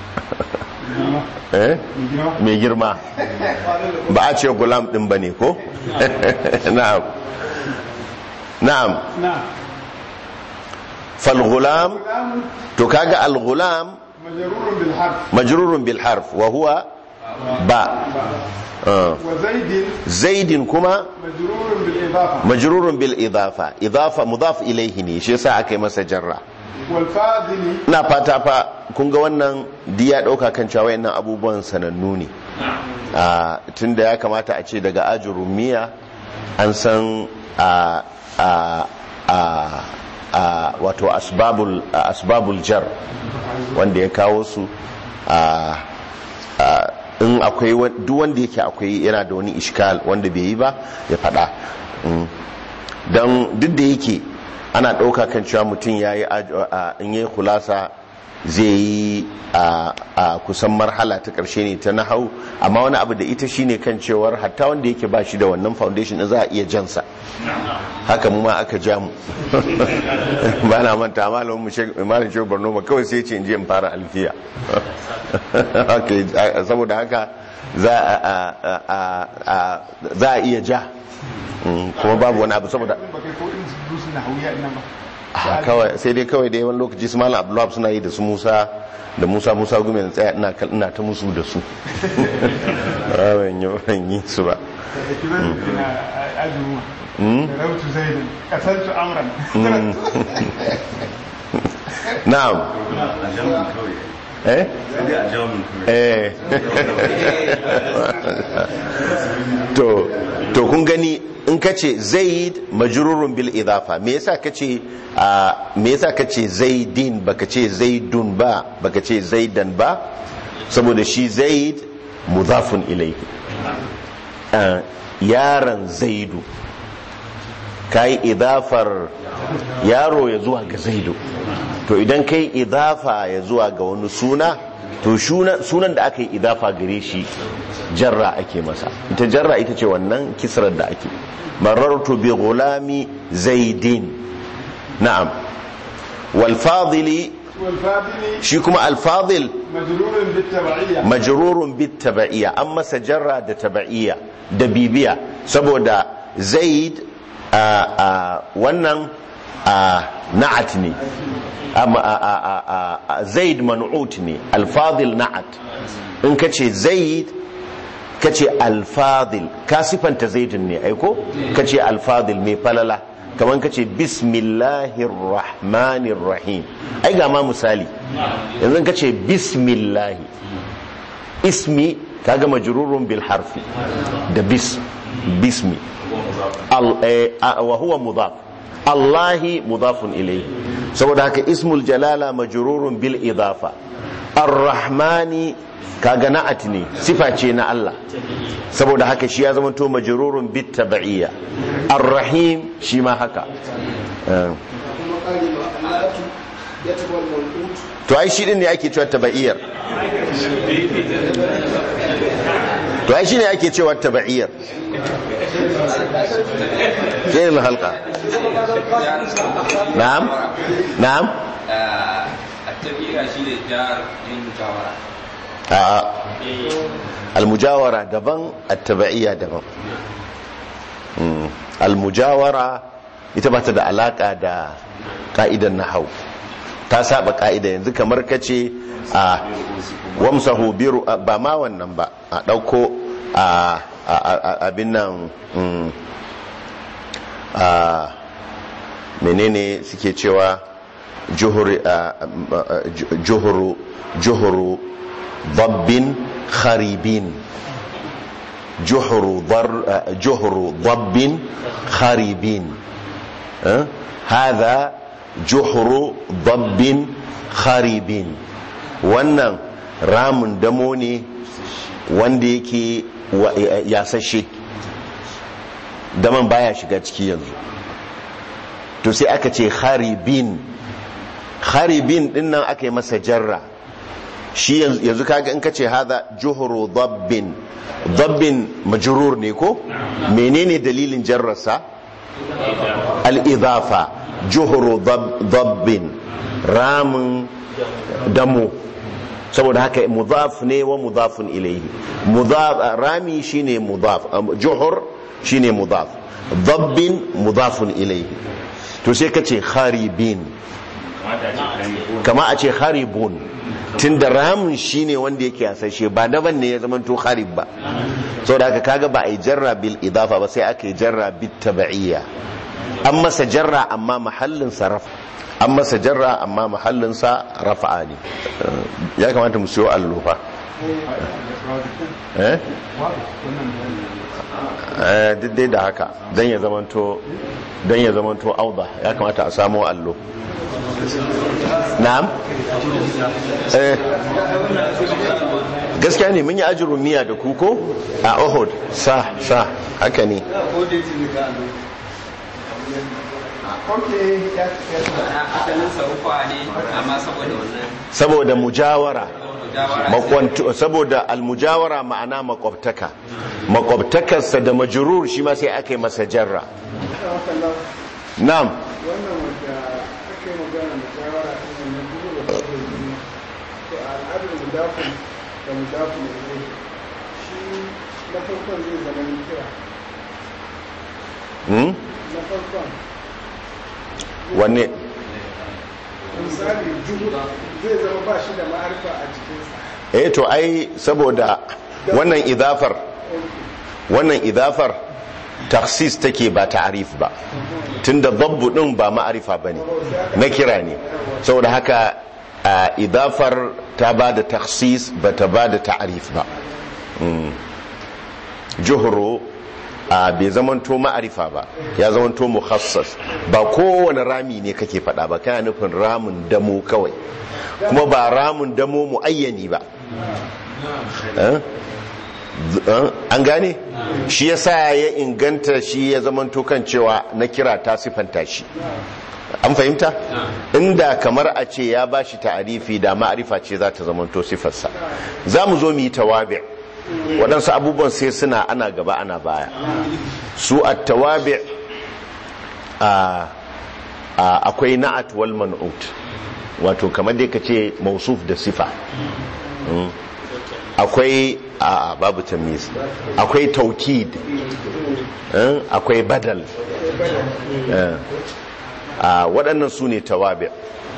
eh mai girma ba a ce gulam din bane ko na'am na'am نعم fal gulam غلام to kaga al gulam مجرور بالحرف majrurun bil harf wa huwa ba Ah. وزيد zaidin kuma مجرور بالإضافة majrurun bil idafa idafa mudaf ilayhi ne shi yasa aka yi masa jarra والفاضل ina fata fa kun ga wannan diya dauka kan cewa wayannan abubuwan sanannu ne a tunda ya kamata a ce daga ajurumiya an san a a a a wato asbabul asbabul jar wanda ya kawo su a a in akwai wa- duk wanda yake akwai yana da wani iskal wanda bai yi ba ya faɗa Mm. don duk da yake ana ɗauka kan cewa mutum ya yi in yi kulasa zai yi a a kusan marhala ta ƙarshe ne ta nahau amma wani abu da ita shine kan cewar hatta wanda yake ba shi da wannan foundation ɗin za a iya jansa haka mu ma aka ja mu ba na manta malamin mu shek malam shehu borno ba kawai sai ce in je in fara alfiya Okay, a- saboda haka za a a- a- a- za a iya ja Mm, kuma babu wani abu saboda بكي كو إنس دروس نحوية إنما Ah, kawai sai dai kawai dai wani lokaci su malam abdullahi suna yi da su musa da musa musa gume na tsaya ina kal- ina ta musu da su Ah, ban yi ban yi su ba كذا إن أجمع Mm? ضربت زيدا قتلت أمرا na'am a jamin kawai eh sai dai a jamin kawai eh to to kun gani in kace zaid majrurun bil idafa me yasa kace a me yasa kace zaidin baka ce zaidun ba baka ce zaidan ba saboda shi zaid mudafun ilayhi Ah, yaron zaidu kai idafar yaro ya zuwa ga zaidu to idan kai idafa ya zuwa ga wani suna to shuna- sunan da aka yi idafa gare shi jarra ake masa ita jarra ita ce wannan kisrar da ake marartu bi gulami zaidin na'am wal fadili والفاضل shi kuma al fadil مجرور بالتبعية majrurun bit taba'iyya an masa jarra da taba'iyya da bibiya saboda zaid a a wannan a na'at ne amma a- a- a- a- a- zaid man'ut ne alfadil na'at in ka ce zaid ka ce alfadil ka sifanta zaidin ne aiko ka ce alfadil mai falala kamar ka ce bismillahir rahmanir rahim ai ga ma misali yanzu ka ce bismillahi ismi kaga majrurun bil harfi da bis bismi al eh, a- wa huwa mudaf allahi mudafun ilayhi saboda haka ismul jalala majrurun bil idafa ar-rahmani kaga na'at ne sifa ce na Allah saboda haka shi ya zama to majrurun bit tabi'iyya ar-rahim shi ma haka Eh, kuma ƙari ma annatu ya taɓa mal'ut to ai shi din ne ake cewa tabi'iyyar to ai shi ne ake cewa tabi'iyyar sai halqa na'am na'am التبعيرة شيء الجار من مجاورة a'a almujawara daban attaba'iyya daban Mm, almujawara ita ba ta da alaka da ka'idan nahau ta saba ka'ida yanzu kamar kace a wamsahu biru a, ba ma wannan ba a dauko a a- a- abin nan mm, a menene suke cewa juhuri a- a- a- juhuru juhuru dabbin kharibin juhuru dar juhuru dabbin kharibin eh? hadha juhuru dabbin kharibin wannan ramin damo ne wanda yake wa- yasashe daman baya shiga ciki yanzu to sai aka ce kharibin kharibin din nan aka yi masa jarra shi yanzu yanzu kaga in ka ce haza juhuru dabbin dabbin majrur ne ko menene dalilin jarrarsa al-idafa juhuru dab- dabbin ramin damo saboda haka mudaf ne wa mudafun ilayhi mudaf rami shine mudaf am- juhur shine mudaf dabbin mudafun ilayhi to sai ka ce kharibin kama a ce haribun tun da ramin shi ne wanda yake hasashe ba daban ne ya zama to harib ba sau da aka kaga ba a yi jarra bil idafa ba sai aka yi jarra bil taba'iyya an masa jarra amma mahallinsa rafa an masa jarra amma mahallinsa rafa'a ne Eh, ya kamata mu siyo allufa eh Eh, duk dai da haka don ya zamanto don ya zamanto auda ya kamata a samo allo na'am eh gaskiya ne mun yi ajirun miya da kuko a ohud sa sa haka ne asalin sarufa ne amma saboda wannan saboda mujawara mujawara makwantu saboda almujawara ma'ana makwabtaka makwabtakarsa da majrur shi ma sai aka yi masa jarra na'am wannan wanda aka yi magana da shawara a kan wannan dubu da kuma jini to a al'adar mudafin da mudafin da zai shi na farkon zai zama ni kira hmm? na farkon wanne misali juhu zai zama ba shi da ma'arfa a jikinsa eh to ai saboda wannan idafar wannan idafar taksis take ba ta'arif ba tunda dabbu din ba ma'arifa bane na kira ne saboda haka a idafar ta ba da taksis ba ta ba da ta'arif ba Mm. juhuru a bai zamanto ma'arifa ba ya zamanto mukhassas ba kowane rami ne kake fada ba kana nufin ramin damo kawai kuma ba ramin damo muayyani ba Eh? Z- eh? an gane shi yasa ya inganta shi ya zamanto kan cewa na kira ta sifanta shi an fahimta inda kamar a ce ya bashi ta'arifi da ma'arifa ce za ta zamanto sifarsa za mu zo mu yi tawabi waɗansu abubuwan sai suna ana gaba ana baya su a tawabi akwai na'at wal man'ut wato kamar dai ka ce mausuf da sifa Mm. akwai a babu tamiz akwai taukid eh, akwai badal eh. a waɗannan su ne tawabi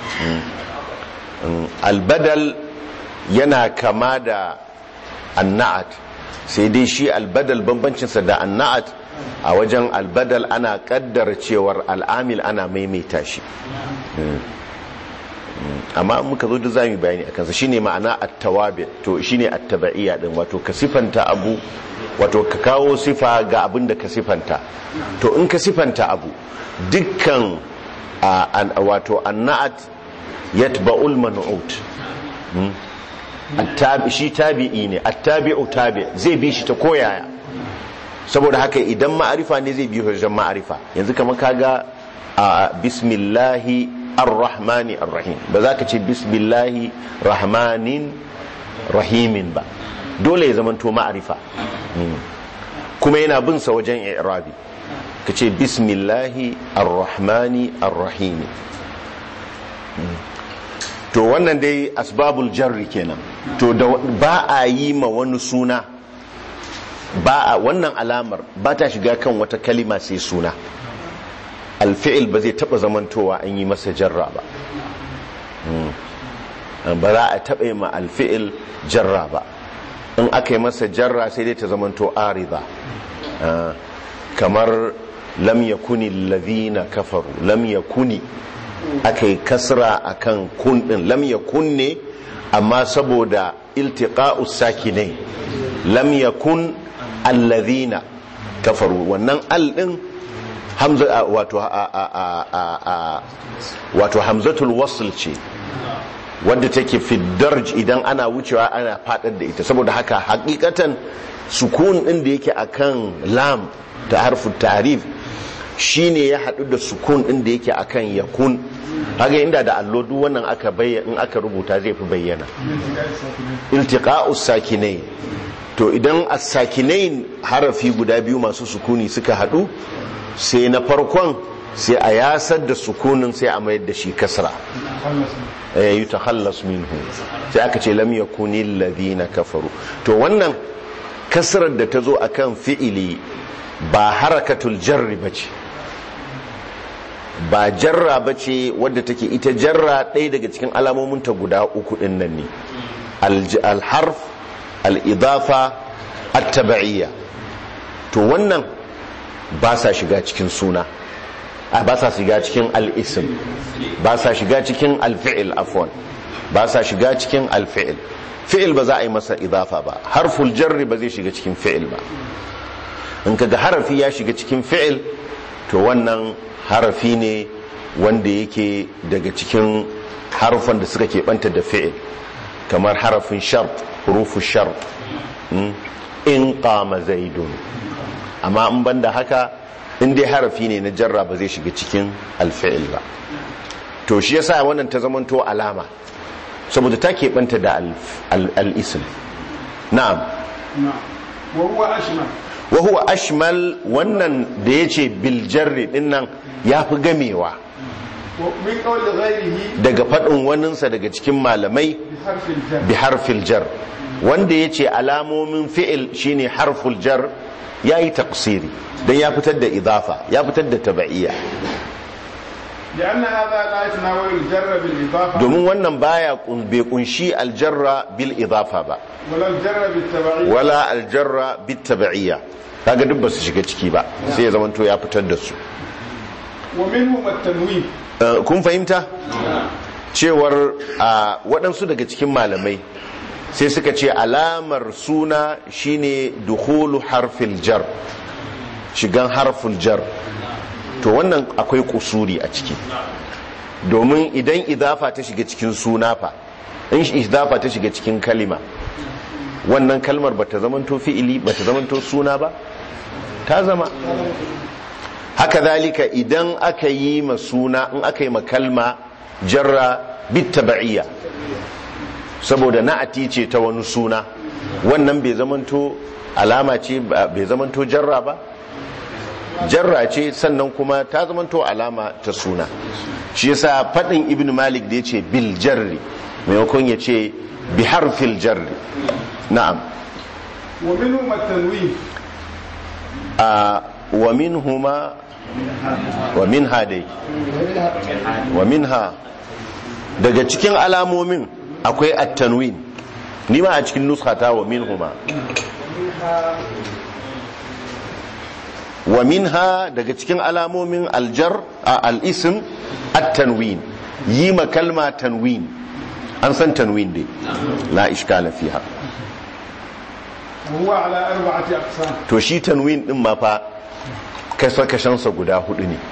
albadal yana kama da anna'at sai dai shi albadal bambancinsa da anna'at a wajen albadal ana kaddara cewar al'amil ana maimaita shi amma muka zo da zamu bayani akan sa shine ma'ana at-tawabi to shine at-tabaiya din wato ka sifanta abu wato ka kawo sifa ga abin da ka sifanta to in ka sifanta abu dukkan wato annat yatba'ul man'ut attabi shi tabi'i ne attabi'u tabi zai bi shi ta koyaya saboda haka idan ma'arifa ne zai bi wajen ma'arifa yanzu kamar kaga a bismillahi ar-rahmani ar-rahim ba za ka ce bismillahi rahmanin rahimin ba dole ya zamanto ma'arifa kuma yana bin sa wajen i'rabi ka ce bismillahi ar-rahmani ar-rahim to wannan dai asbabul jarri kenan to da ba a yi ma wani suna ba a wannan alamar ba ta shiga kan wata kalima sai suna alfi'il ba zai taba zamantowa an yi masa jarra ba ba za a taba yi ma alfi'il jarra ba in aka yi masa jarra sai dai ta zamanto arida kamar lam yakuni allazina kafaru lam yakuni aka yi kasra akan kun din lam yakun ne amma saboda iltiqa'u sakinai lam yakun allazina kafaru wannan al din hamza wato wato hamzatul wasl ce wadda take fi darj idan ana wucewa ana fadar da ita saboda haka hakikatan sukun din da yake akan lam ta harfin ta'rif shine ya hadu da sukun din da yake akan yakun haka inda da allo duk wannan aka bayyana in aka rubuta zai fi bayyana iltiqa'us sakinai to idan as-sakinain harafi guda biyu masu sukuni suka hadu sai na farkon sai a yasar da sukunin sai a mayar da shi kasra eh yutakhallas minhu sai aka ce lam yakuni alladhina kafaru to wannan kasrar da ta zo akan fi'ili ba harakatul jarri bace ba jarra bace wadda take ita jarra ɗaya daga cikin alamominta guda uku ɗin nan ne al-harf al-idafa at-tab'iyya to wannan ba sa shiga cikin suna ba sa shiga cikin al-ism ba sa shiga cikin al-fi'l afwan ba sa shiga cikin al-fi'l fi'il ba za a yi masa idafa ba harful jarri ba zai shiga cikin fi'il ba in kaga harafi ya shiga cikin fi'il to wannan harafi ne wanda yake daga cikin harufan da suka keɓanta da fi'il kamar harafin shart hurufu shart in qama zaidun amma in banda haka in dai harafi ne na jarra ba zai shiga cikin alfi'il ba to shi yasa wannan ta zamanto alama saboda ta keɓanta da al-ism na'am wa huwa ashma wa huwa ashmal wannan da yace bil jarri dinnan yafi gamewa min qawli ghayrihi daga fadin waninsa daga cikin malamai bi harfil jar bi harfil jar wanda yace alamomin fi'il shine harful jar yayi taqsiri dan ya fitar da idafa ya fitar da tabaiya لأن هذا لا يتناول الجر بالإضافة domin wannan baya kun- bai kunshi aljarra bil idafa ba ولا الجر بالتبعية wala aljarra bit tabaiya kaga duk ba su shiga ciki ba sai ya zamanto ya fitar da su ومنهم التنوين Uh, kun fahimta cewar a waɗansu daga cikin malamai sai suka ce alamar suna shine dukhulu harfil jar shigan harful jar to wannan akwai kusuri a ciki domin idan idafa ta shiga cikin suna fa in idafa ta shiga cikin kalima wannan kalmar bata zamanto fi'ili bata zamanto suna ba ta zama haka zalika idan aka yi ma suna in aka yi ma kalma jarra bittaba'iyya saboda na'ati ce ta wani suna wannan bai zamanto alama ce bai zamanto jarra ba jarra ce sannan kuma ta zamanto alama ta suna shi yasa fadin ibn malik da yace bil jarri maimakon ya ce bi harfil jarri na'am ومنهم التنوين a wa minhuma wa minha dai wa minha daga cikin alamomin akwai at-tanwin ni ma a cikin nuskata wa minhuma wa minha daga cikin alamomin aljar a al-ism at-tanwin yi ma kalma tanwin an san tanwin dai la ishkala fiha وهو على أربعة أقسام to shi tanwin din ma fa kasa kashansa guda hudu ne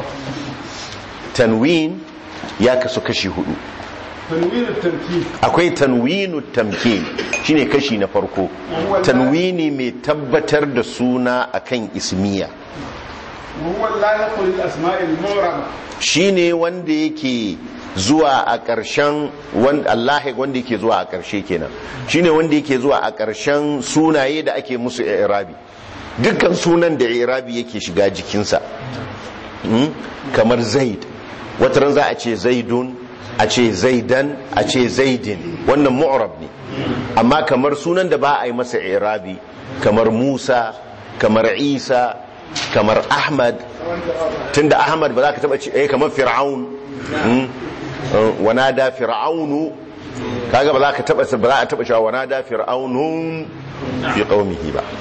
tanwin ya kasu kashi hudu تنوين التمكين akwai tanwinu tamkin shine kashi na farko tanwini mai tabbatar da suna akan ismiya وهو اللاحق للأسماء المعربة shine wanda yake zuwa a ƙarshen wanda Allah wanda yake zuwa a ƙarshe kenan shine wanda yake zuwa a ƙarshen sunaye da ake musu i'rabi dukkan sunan da i'rabi yake shiga jikinsa Hmm? kamar zaid wata ran za a ce zaidun a ce zaidan a ce zaidin wannan mu'rab ne amma kamar sunan da ba a yi masa i'rabi kamar musa kamar isa kamar ahmad tunda ahmad ba za ka taba ce eh kamar fir'aun hmm? Uh, wanada fir'aunu kaga ba za ka taba ba za a taba cewa wanada fir'aunun fi qaumihi ba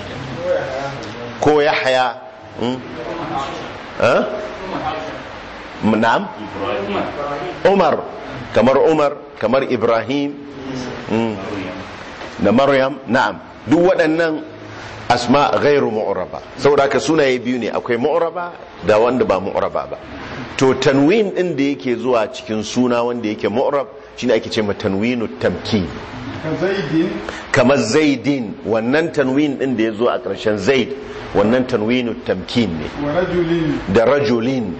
ko yahya hmm? ha na'am umar kamar umar kamar ibrahim mm, da maryam na'am duk waɗannan asma ghairu mu'raba saboda haka sunaye biyu ne akwai mu'raba da wanda ba mu'raba ba to tanwin din da yake zuwa cikin suna wanda yake mu'rab shine ake ce ma tanwinu tamkin كزيد kamar zaidin wannan tanwin din da ya zo a ƙarshen zaid wannan tanwinu tamkin ne ورجل da rajulin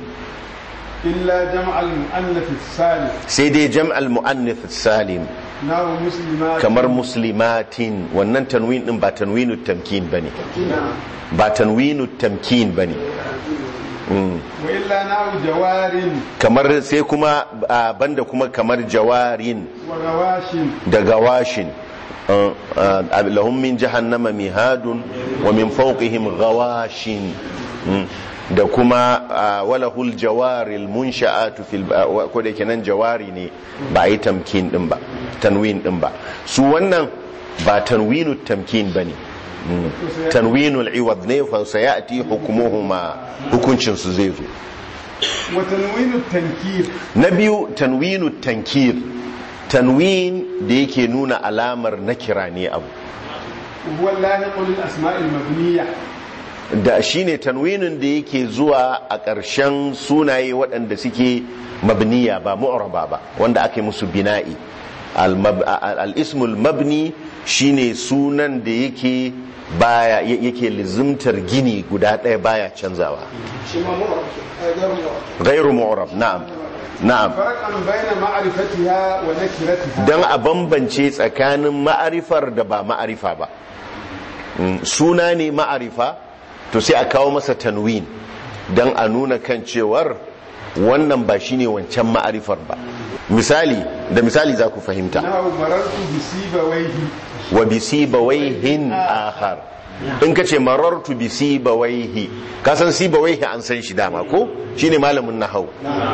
إلا جمع المؤنث الثالث sai dai jam'al mu'annith salim نحو مسلمات kamar muslimatin wannan tanwin din ba tanwinu tamkin bane نعم. ba tanwinu tamkin bane Mm. وإلا نحو جوار kamar sai kuma ah, banda kuma kamar jawarin وغواش da gawashin Uh, uh, lahum min jahannama mihadun wa min fawqihim gawashin Mm. da kuma uh, walahul jawaril munsha'atu fil uh, wa- ko da yake nan jawari ne ba yi tamkin din ba tanwin din ba su wannan ba tanwinu tamkin bane Mm. tanwinul iwad ne fa sayati hukumuhuma hukuncin su zai zo وتنوين التنكير na biyu tanwinu tankir tanwin da yake nuna alamar na kira ne abu وهو اللاحق للأسماء المبنية da shine tanwinin da yake zuwa a ƙarshen sunaye waɗanda suke mabniya ba mu'raba ba wanda aka yi musu bina'i Al-mab- al- al-ismul mabni shine sunan da yake baya yake lizimtar gini guda ɗaya baya canzawa shi ma mu'rab ke gairu mu'rab gairu mu'rab na'am na'am فرقا بين معرفتها ونكرتها don a bambance tsakanin ma'arifar da ba ma'arifa ba Mm, suna ne ma'arifa to sai a kawo masa tanwin don a nuna kan cewar wannan ba shine wancan ma'arifar ba misali da misali za ku fahimta نحو مررت بسيبويه wa bi sibawaihin akhar in ka ce marartu bi sibawaihi ka san sibawaihi an san shi dama ko shine malamin nahau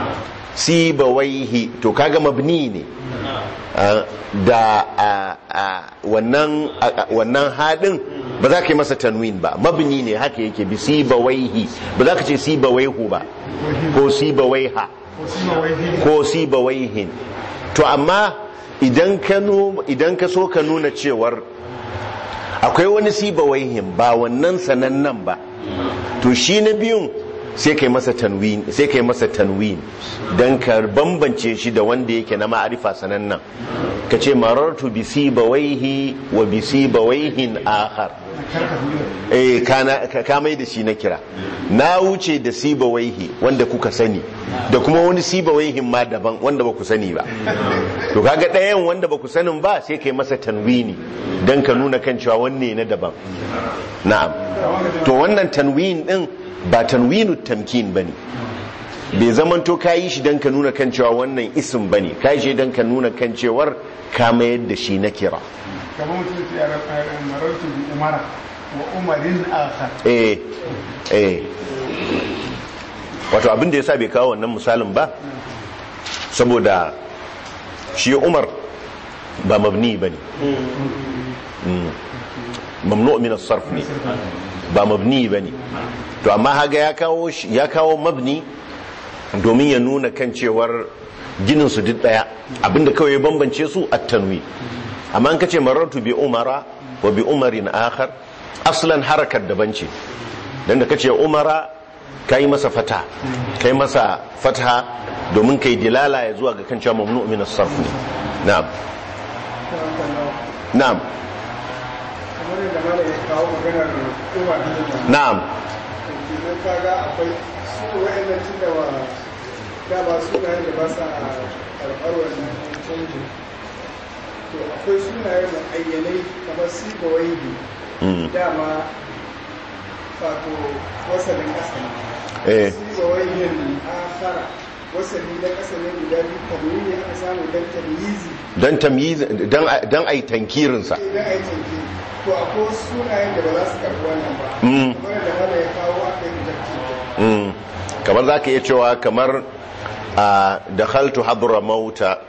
sibawaihi to kaga mabni ne Ah, da ah, ah, wannan ah, ah, wannan hadin ba za ka yi masa tanwin ba mabni ne haka yake bi sibawaihi ba za ka ce sibawaihu ba ko sibawaiha وسيبويه ko sibawaihin to amma idan ka nu- idan ka so ka nuna cewar akwai wani sibawaihin ba wannan sanannen ba to shi na biyun sai kai masa tanwin sai kai masa tanwin dan ka bambance shi da wanda yake na ma'arifa sanannen ka ce marartu bi sibawaihi wa bi sibawaihin akhar eh kana ka ka mai da shi na kira na wuce da sibawaihi wanda kuka sani da kuma wani sibawaihin ma daban wanda ba ku sani ba to kaga ɗayan wanda ba ku sanin ba sai kai masa tanwini dan ka nuna kan cewa wanne na daban na'am to wannan tanwin din ba tanwinu tamkin bane bai zamanto ka yi shi don ka nuna kan cewa wannan isim bane ka yi shi don ka nuna kan cewar ka mayar da shi na kira كما قلت يا رب مررت بأمرة وأمر آخر eh eh wato abin da yasa bai kawo wannan misalin ba saboda shi umar ba mabni bane Mm. mamnu min as-sarf ne ba mabni bane to amma haga ya kawo shi- ya kawo mabni domin ya nuna kan cewar ginin su duk daya abinda kawai ya bambance su at-tanwi amma an kace marartu bi umara wa bi umarin akhar aslan harakar daban ce dan da kace umara kai masa fata kai masa fatha domin kai dilala ya zuwa ga kan cewa mamnu min as-sarf ne na'am na'am kamar yadda mala ya kawo maganar kowa da yadda na'am idan ka ga akwai su wa'annan tun da wa da ba sunayen da ba sa karɓar wannan canjin to akwai sunaye da ayyanai kamar si da waibi Mm. dama wato wasalin ƙasa ne eh si da waibin akhara wasali na ƙasa ne guda biyu kamar ne aka samu don tamyizi don tamyiz don don ai tankirin sa idan a yi canji to akwai wasu sunayen da ba za su karɓi wannan ba Mm. kamar da mala ya kawo aka yi rejected Mm. kamar zaka iya cewa kamar a dakhaltu hadra mauta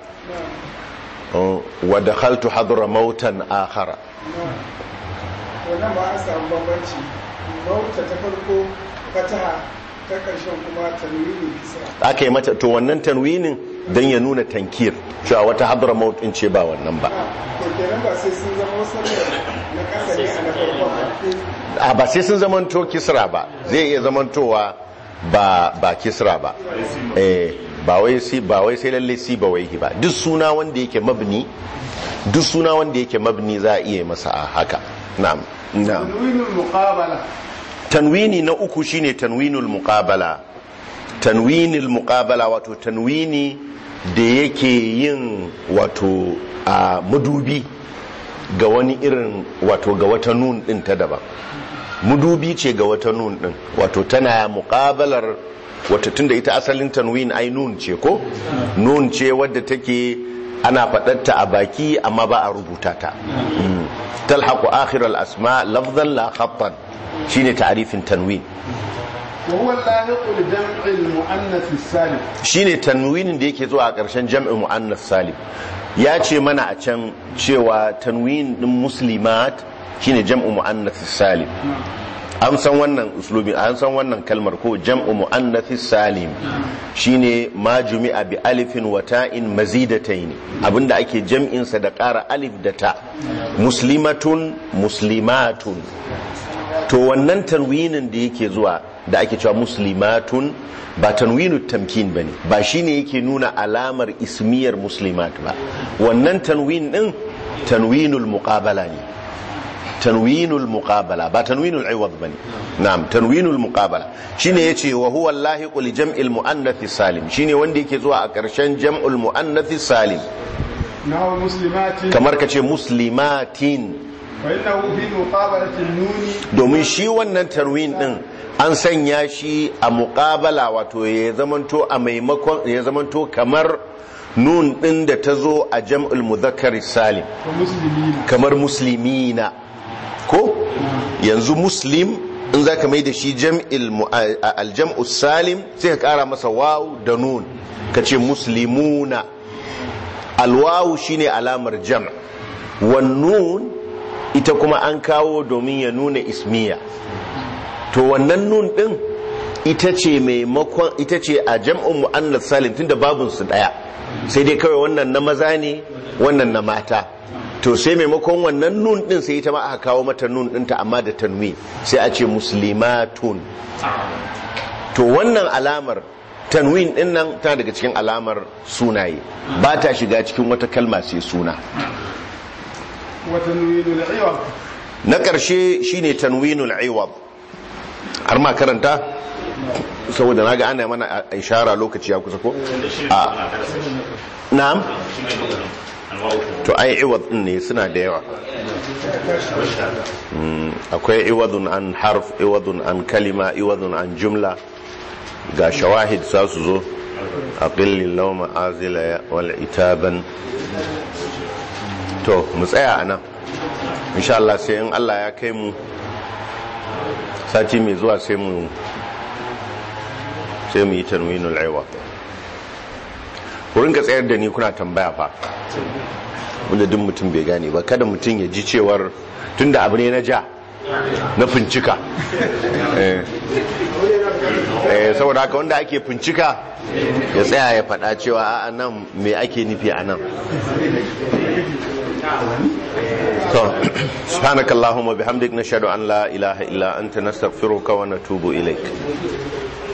uh, wa dakhaltu hadra mautan akhara wannan ba an samu bambanci mauta ta farko fataha ta ƙarshen kuma tanwini kisra aka yi mata to wannan tanwinin don ya nuna tankir cewa wata hadra maut in ce ba wannan ba to kenan ba sai sun zama wasu na ƙasa ne a na farko a ba sai sun zamanto kisra ba zai iya zamantowa ba ba kisra ba eh ba wai si ba wai sai lalle si ba wai ba duk suna wanda yake mabni duk suna wanda yake mabni za a iya masa a haka na'am na'am tanwinul muqabala tanwini na uku shine tanwinul muqabala tanwinul muqabala wato tanwini da yake yin wato a madubi ga wani irin wato ga wata nun din ta daban mudubi ce ga wata nun din wato tana muqabalar wato tunda ita asalin tanwin ai nun ce ko nun ce wadda take ana faɗarta a baki amma ba a rubuta ta Mm. talhaqu akhir al-asma lafzan la khattan shine ta'rifin tanwin wa huwa lahiqu li jam'i al-muannath as-salim shine tanwinin da yake zuwa a ƙarshen jam'in muannas salim ya ce mana a can cewa tanwin din muslimat shine jam'u muannas salim an san wannan uslubi an san wannan kalmar ko jam'u muannath salim shine ma jumi'a bi alifin wa ta'in mazidatayn abinda ake jam'in sa da ƙara alif da ta muslimatun muslimatun to wannan tanwinin da yake zuwa da ake cewa muslimatun ba tanwinu tamkin bane ba shine yake nuna alamar ismiyar muslimat ba wannan tanwin din tanwinul muqabala ne tanwinul muqabala ba tanwinul iwad bane na'am tanwinul muqabala shine yace wa huwa allahiqu li jam'il muannath salim shine wanda yake zuwa a ƙarshen jam'ul muannath salim nahu muslimatin kamar kace muslimatin fa innahu fi muqabalati an-nuni domin shi wannan tarwin din an sanya shi a muƙabala wato ya zamanto a maimakon ya zamanto kamar nun din da ta zo a jam'ul muzakkar salim wa muslimina kamar muslimina ko yanzu muslim in za ka mai da shi jam'il mu- a- a- aljam'u salim sai ka kara masa wawu da nun ka ce muslimuna alwawu shine alamar jam' wan nun ita kuma an kawo domin ya nuna ismiya to wannan nun din ita ce maimakon ita ce a jam'un mu'annas salim tunda babun su daya sai dai kawai wannan na maza ne wannan na mata to sai maimakon wannan nun din sai ita ma aka kawo mata nun dinta amma da tanwi sai a ce muslimatun to wannan alamar tanwin din nan tana daga cikin alamar sunaye ba ta shiga cikin wata kalma sai suna wa tanwinul iwad na ƙarshe shine tanwinul iwad har ma karanta saboda naga ana mana a- ishara lokaci ya kusa ko a na'am to ai iwad din ne suna da yawa Mm, akwai iwadun an harf iwadun an kalima iwadun an jumla ga shawahid za su zo aqillin lauma azila wal itaban to mu tsaya a nan insha Allah sai in Allah ya kai mu sati mai zuwa sai mu sai mu yi tanwinul aiwa ku rinka tsayar da ni kuna tambaya fa wanda duk mutum bai gane ba kada mutum ya ji cewar tunda abu ne na ja na fincika eh eh, saboda haka wanda ake fincika ya tsaya ya faɗa cewa a nan me ake nufi a nan to subhanakallahumma bihamdik nashhadu an la ilaha illa anta nastaghfiruka wa natubu ilaik